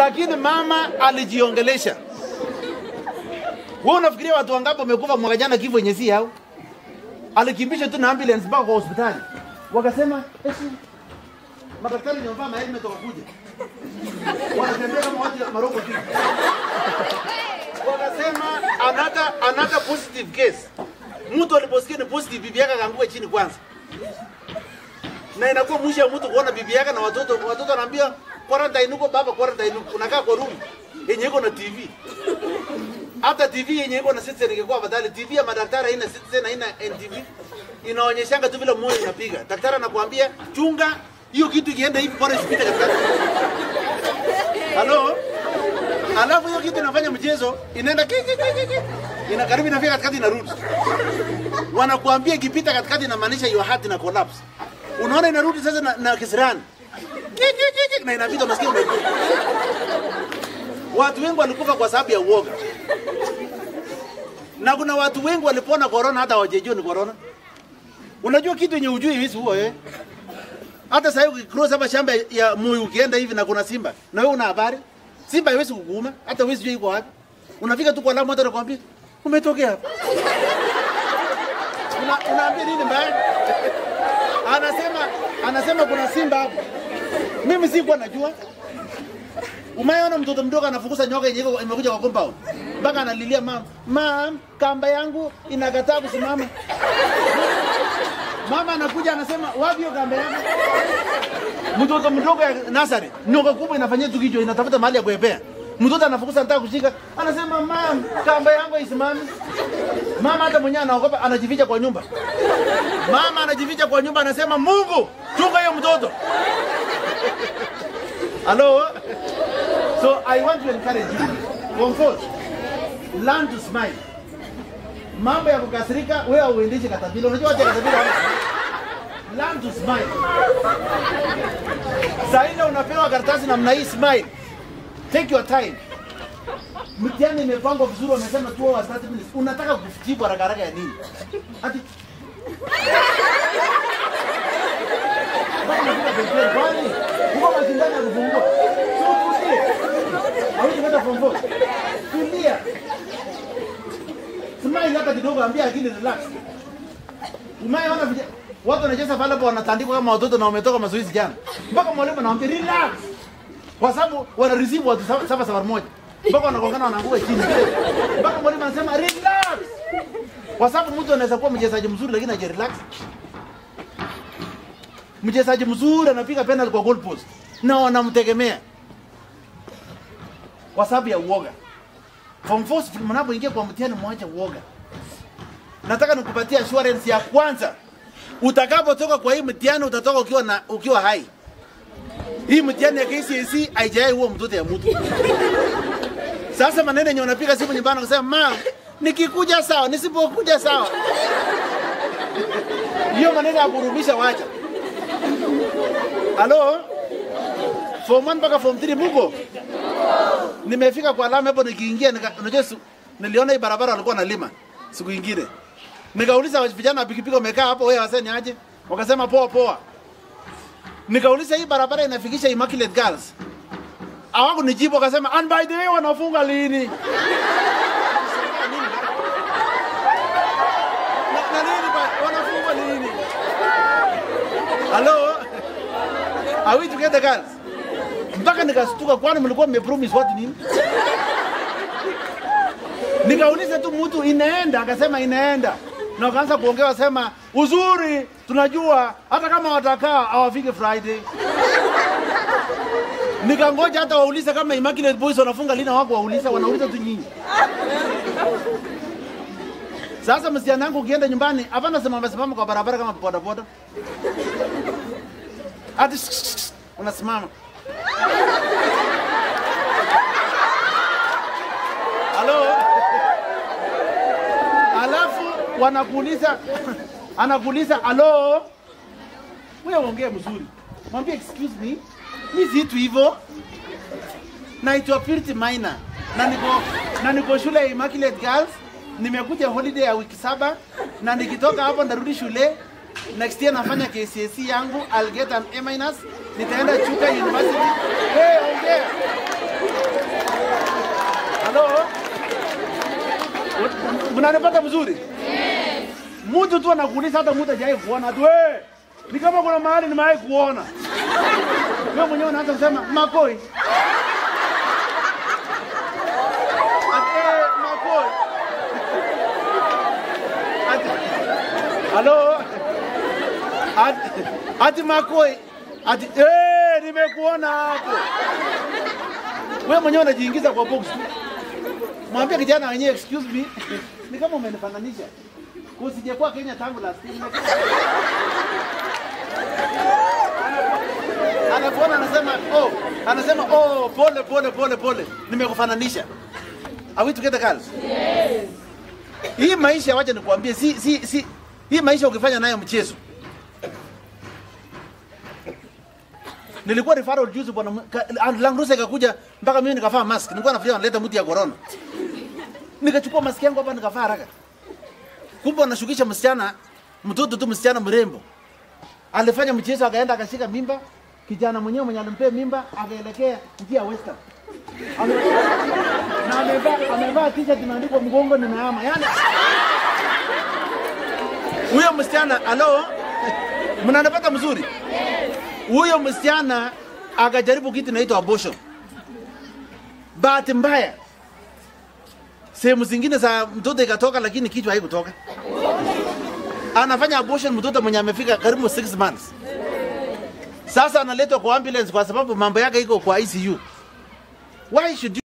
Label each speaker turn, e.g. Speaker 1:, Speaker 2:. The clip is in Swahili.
Speaker 1: lakini mama alijiongelesha. Wewe unafikiria watu wangapi wamekufa mwaka jana kifo yenye si yao? Alikimbisha tu na ambulance mpaka kwa hospitali, wakasema esi, madaktari ni wamevaa mahelmet wakakuja, wanatembea kama watu ya maroko tu, wakasema another another positive case. Mtu aliposikia ni positive, bibi yake akaanguka chini kwanza na inakuwa mwisho ya mtu kuona bibi yake na watoto. Watoto anaambia quarantine huko, baba quarantine huko, unakaa kwa room yenye iko na TV. Hata TV yenye iko na Citizen ingekuwa afadhali. TV ya madaktari haina Citizen, haina NTV, inaonyeshanga tu vile moyo inapiga. Daktari anakuambia chunga hiyo kitu ikienda hivi, bora isipite katikati. Halo, alafu hiyo kitu inafanya mchezo, inaenda ki, ki, ki, ki, ki. ina karibu inafika katikati, inarudi. Wanakuambia ikipita katikati, inamaanisha your heart ina collapse unaona inarudi sasa na, na kisirani Ki, ki, ki, ki, na inapita masikio umekufa. Watu wengi walikufa kwa sababu ya uoga, na kuna watu wengi walipona corona hata hawajajua ni corona. Unajua kitu yenye ujui hivi huo eh? Hata sasa ukicross hapa shamba ya Moi ukienda hivi na kuna simba na wewe una habari, simba haiwezi kukuuma, hata wewe sijui iko wapi. Unafika tu kwa Lamu, hata nakwambia umetokea hapa, una, unaambia nini mbaya? anasema anasema kuna simba hapo. Mimi sikuwa najua. Umeona mtoto mdogo anafukuza nyoka yenye iko- imekuja kwa compound. Mpaka analilia mama, "Mam, kamba yangu inakataa kusimama." Mama anakuja anasema, "Wapi hiyo kamba yangu?" Mtoto mdogo ya nasari, nyoka kubwa inafanyia tu kichwa inatafuta mahali ya kuepea. Mtoto anafukuza anataka kushika, anasema, "Mam, kamba yangu haisimami." Mama hata mwenyewe anaogopa, anajificha kwa nyumba. Mama anajificha kwa nyumba anasema, Mungu chunga hiyo mtoto. Hello? So I want to encourage you. Form four, learn to smile. Mambo ya kukasirika, wewe uendeshi katapila. Unajua wacha katapila wana- Learn to smile. Saa ile unapewa karatasi namna hii, smile. Take your time. Mtihani imepangwa vizuri, wamesema 2 hours 30 minutes. Unataka kujibu haraka haraka ya nini? Ati Bado unafika pembeni, kwani huko mashindano ya kufungua. Sio tulie. Hawezi kwenda form four. Tulia. Smile hata kidogo, ambia akili relax. Umeona vija watu wanacheza pale hapo wanatandikwa kama watoto na wametoka mazoezi jana. Mpaka mwalimu anawaambia relax. Kwa sababu wana receive watu saba saba saba moja. Mpaka wanagongana wanaanguka chini. Mpaka mwalimu anasema relax. Kwa sababu mtu anaweza kuwa mchezaji mzuri lakini haja relax. Mchezaji mzuri anapiga penalty kwa goal post na wanamtegemea kwa sababu ya uoga. Form 4 mnapoingia kwa mtihani, mwache uoga. Nataka nikupatie assurance ya kwanza, utakapotoka kwa hii mtihani utatoka ukiwa na ukiwa hai. Hii mtihani ya KCSE haijai huo mtoto ya mtu. Sasa maneno yenye unapiga simu nyumbani unasema ma, nikikuja sawa, nisipokuja sawa. Hiyo maneno ya kurumisha wacha. Halo? Form 1 mpaka form 3 muko? Nimefika kwa alama hapo nikiingia nika, unajua su- niliona hii barabara walikuwa nalima siku ingine. Nikauliza vijana wa pikipiki wamekaa hapo, wewe waseni aje? Wakasema poa poa. Nikauliza hii barabara inafikisha Immaculate Girls. Hawaku nijibu wakasema and by the way wanafunga lini? Na, na nini ba, wanafunga lini? Hello? Are we together girls? Mpaka nikastuka kwani mlikuwa mmepromise watu nini? Nikauliza tu mtu inaenda, akasema inaenda. Na wakaanza kuongea wasema uzuri tunajua hata kama watakaa hawafiki Friday. Nikangoja hata waulize kama Immaculate Boys wanafunga lini, wako wauliza, wanauliza tu nyinyi. Sasa msichana wangu ukienda nyumbani, hapana simama simama kwa barabara kama boda boda. Ati unasimama. Halo? Alafu wanakuuliza anakuuliza halo, wewe ongea mzuri, mwambie excuse me, mi situ hivyo, naitwa Purity Maina na niko na niko shule ya Immaculate Girls. Nimekuja holiday ya wiki saba na nikitoka hapo ndarudi shule next year nafanya KCSE yangu, I'll get an A minus, nitaenda Chuka University. Hey, ongea Mnanipata mzuri? Mtu tu anakuuliza hata mtu hajawahi kuona tu wewe. Ni kama kuna mahali nimewahi kuona. Wewe mwenyewe unaanza kusema makoi. Ati eh, makoi. Ati Halo? Ati, ati makoi. Ati eh, nimekuona hapo. Wewe mwenyewe unajiingiza kwa box tu. Mwambie kijana wenyewe excuse me. Ni kama umenifananisha. Usijakuwa Kenya tangu last year. Anakuona anasema oh, anasema oh, pole pole pole pole. Nimekufananisha. Are we together girls? Yes. Hii maisha wacha nikuambie si si si hii maisha ukifanya nayo mchezo. Nilikuwa referral juzi bwana ka- Langrusa ikakuja mpaka mimi nikavaa mask. Nilikuwa nafikiria wanaleta mtu ya corona. Nikachukua mask yangu hapa nikavaa haraka. Kumbe anashukisha msichana, mtoto tu msichana mrembo. Alifanya mchezo akaenda akashika mimba, kijana mwenyewe mwenye alimpea mimba akaelekea njia ya Western. Ame- Na amevaa amevaa t-shirt imeandikwa mgongo nimeama. Yaani huyo msichana alo mnanipata mzuri? Huyo msichana akajaribu kitu inaitwa abortion. Bahati mbaya sehemu zingine za mtoto ikatoka, lakini kichwa haikutoka. Anafanya abortion mtoto mwenye amefika karibu 6 months. Sasa analetwa kwa ambulance kwa sababu mambo yake iko kwa ICU. Why should you